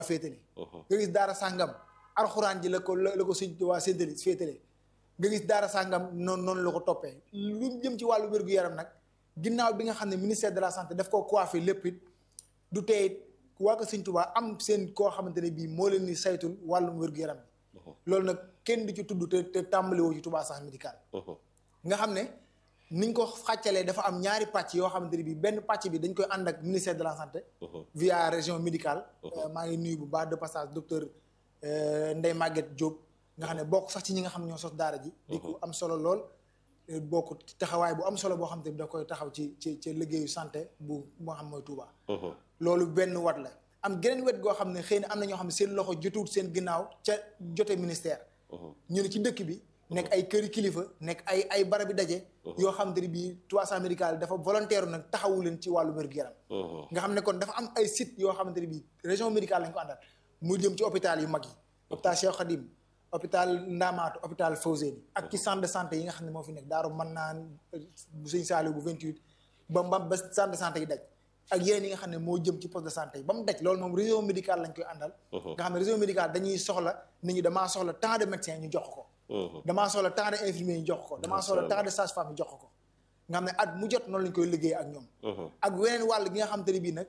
féetale nga gis daara sàngam alxuraan ji la ko la ko sëñ Tuubaa séddale féetale nga gis daara sàngam noonu noonu la ko toppee lu jëm ci wàllu wér-gu-yaram nag ginnaaw bi nga xam ne ministère de la santé daf koo coiffé lépp it du tey waa ko sëñ Tuubaa am seen koo xamante ne bii moo leen ni saytul wàllum wér-gu-yaram bi loolu nag kenn du ci tudd te te tàmbali woo ci Touba Santé médical nga xam ne niñ ko xàccalee dafa am ñaari pàcc yoo xamante ne bii benn pàcc bi dañ koy ànd ak ministère de la santé via région médicale maa ngi nuyu bu baax de passage docteur Ndeye Maguette Diop nga xam ne bokk sax ci ñi nga xam ñoo sos daara ji di ko am solo lool bokk taxawaay bu am solo boo xam te da koy taxaw ci ci ci liggéeyu santé bu moo xam mooy Touba loolu benn wat la am geneen wet goo xam ne xëy na am na ñoo xam ne seen loxo jotuwut seen ginnaaw ca jote ministère ñu ne ci dëkk bi nekk ay këri kilifa nekk ay ay barabi daje yoo xam te ne bii Touba Santé médical dafa volontaire nag taxawu leen ci wàllu wér-gu-yaram nga xam ne kon dafa am ay site yoo xamante ne bii région médicale lañ ko àndal mu jëm ci hôpital yu mag yi hôpital Cheikh Khadim hôpital Ndamatou hôpital Fawzeyni ak ci centre de santé yi nga xam ne moo fi nekk daaru mën naan bu sëñ Saliou bu 28 ba ba ba centre de santé yi daj ak yeneen yi nga xam ne moo jëm ci poste de santé yi ba mu daj loolu moom région médicale lañ koy àndal nga xam ne région médicale dañuy soxla nit ñi damaa soxla tant de médecins ñu jox ko damaa soxla tant de infirmiers ñu jox ko damaa soxla tant de sages-femmes ñu jox ko nga xam ne at mu jot noonu lañ koy liggéey ak ñoom ak weneen wàll gi nga xam te ne bii nag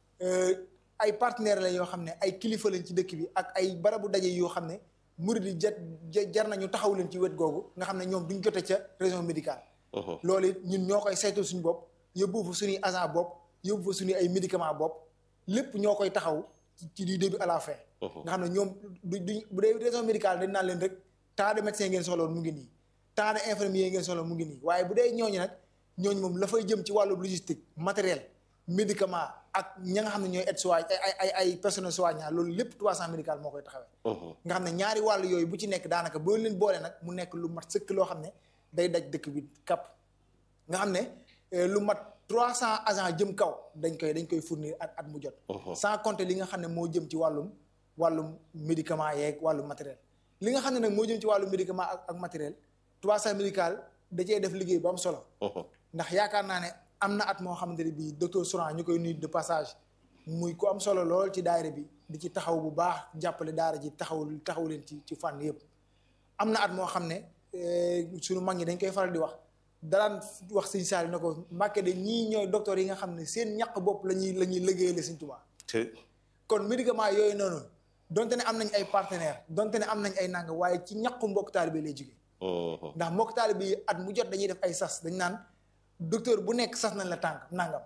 ay partenaires la yoo xam ne ay kilifa lañ ci dëkk bi ak ay barabu daje yoo xam ne murid yi jar jar nañu taxaw leen ci wet googu nga xam ne ñoom duñ jote ca région médicale loolu it ñun ñoo koy saytul suñu bopp yóbbu fa suñuy agent bopp yóbbu fa suñu ay médicament bopp lépp ñoo koy taxaw ci du début à la fin nga xam ne ñoom du duñ bu dee région médicale dañ naan leen rek tant de médecins ngeen soxla woon mu ngi nii tant de infirmiers ngeen soxla mu ngi nii waaye bu dee ñooñu nag ñooñu moom la fay jëm ci wàllu logistique matériel médicament ak ña nga xam ne ñooy aide soigne ay ay ay personnel soignant loolu lépp Touba Santé médical moo koy taxawee nga xam ne ñaari wàll yooyu bu ci nekk daanaka boo leen boole nag mu nekk lu mat sëkk loo xam ne day daj dëkk bi kapp nga xam ne lu mat trois cent agents jëm kaw dañ koy dañ koy fournir at at mu jot sans compter li nga xam ne moo jëm ci wàllum wàllum médicament yeeg wàllum matériel li nga xam ne nag moo jëm ci wàllum médicament ak ak matériel Touba Santé médical da cee def liggéey bu am solo ndax yaakaar naa ne am na at moo xamante ne bii docteur Souran ñu koy nuyu de passage muy ku am solo lool ci daayira bi di ci taxaw bu baax jàppale daara ji taxaw taxaw leen ci ci fànn yëpp am na at moo xam ne suñu mag ñi dañ koy faral di wax daraan wax sëñ Saali na ko Mbàkke de ñii ñooy docteur yi nga xam ne seen ñaq bopp la ñuy la ñuy liggéeyale sëñ Tuubaa kon médicament yooyu noonu donte ne am nañ ay partenaires donte ne am nañ ay nanga waaye ci ñaqu mbokk taalibe lay jóge ndax mbokk taalibe yi at mu jot dañuy def ay sas dañ naan docteur bu nekk sas nañ la tànk nangam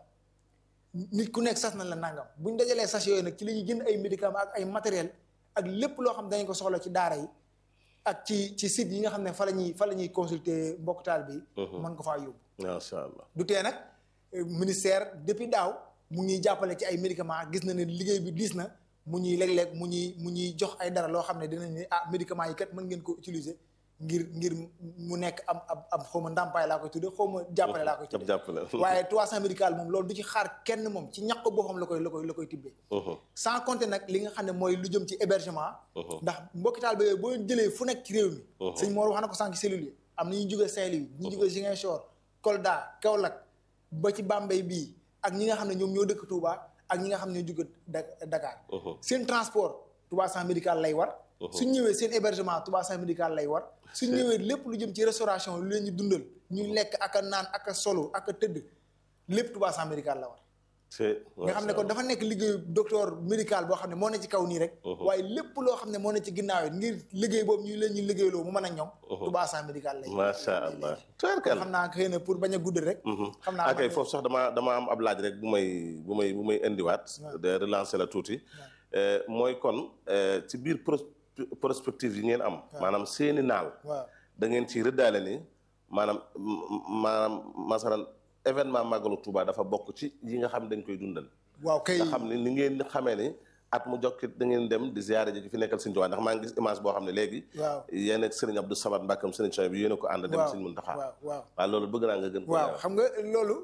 nit ku nekk sas nañ la nangam bu ñu dajalee sas yooyu nag ci la ñuy jënd ay médicaments ak ay matériel ak lépp loo xam dañ ko soxla ci daara yi ak ci ci site yi nga xam ne fa la ñuy fa la ñuy consulter mbokk taalibe yi mën ko faa yóbbu macha allah du tee nag ministère depuis daaw mu ñuy jàppale ci ay médicaments gis na ne liggéey bi diis na mu ñuy léeg-léeg mu ñuy mu ñuy jox ay dara loo xam ne dinañ ne ah médicaments yi kat mën ngeen ko utiliser ngir ngir mu nekk am ab ab xaw ma ndàmpaay laa koy tudde xaw ma jàppale laa koy tudde waaye Touba Santé médical moom loolu du ci xaar kenn moom ci ñaq boppam la koy la koy la koy tibbee sans compter nag li nga xam ne mooy lu jëm ci hébergement ndax mbokki taal ba yooyu boo jëlee fu nekk ci réew mi sëñ Mor wax na ko sànq cellules yi am na ñu jógee Saint-Louis ñu jógee Ziguinchor Kolda Kaolack ba ci Bambey bii ak ñi nga xam ne ñoom ñoo dëkk Touba ak ñi nga xam ne ñoo jóge Dakar seen transport Touba Santé médical lay war suñ ñëwee seen hébergement Touba Santé médical lay war suñ ñëwee lépp lu jëm ci restauration lu leen ñu dundal ñu lekk ak a naan ak a solo ak a tëdd lépp Touba Santé médical la war nga xam ne kon dafa nekk liggéeyu docteur médical boo xam ne moo ne ci kaw nii rek waaye lépp loo xam ne moo ne ci ginnaaw yi ngir liggéey boobu ñu leen ñu liggéeyloo mu mën a ñoŋ Touba Santé médical lay macha allah xam naa xëy na pour bañ a guddal rek xam naa akay foofu sax dama dama am ab laaj rek bu may bu may bu may indiwaat de relancer la tuuti mooy kon ci biir prospective yi ngeen am maanaam seeni naal da ngeen ci rëddaale ni maanaam maanaam masalan événement màggalu Touba dafa bokk ci yi nga xam ne dañ koy dundal waaw kay nga xam ne ni ngeen xamee ni at mu jokkit da ngeen dem di ziyaare ji fi nekkal Sëriñ Tuubaa ndax maa ngi gis image boo xam ne léegi waaw yéen ak Sëriñ Abdou Samad Mbàkkam Sëriñ Coy bi yéen a ko ànd dem Sëriñ Muntaxa waaw waaw waaw loolu bëgg naa nga gën ko waaw xam nga loolu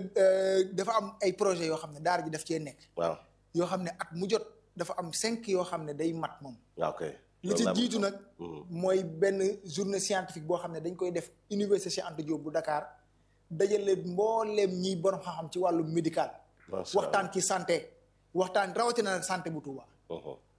dafa am ay projet yoo xam ne daara ji daf cee nekk waaw yoo xam ne at mu jot dafa am cinq yoo xam ne day mat moom waaw kay li ci jiitu nag mooy benn journée scientifique boo xam ne dañ koy def université Cheikh Anta Diop bu Dakar dajale mbooleem ñiy borom xam-xam ci wàllu médical waxtaan ci santé waxtaan rawatina nag santé bu Touba Mhm.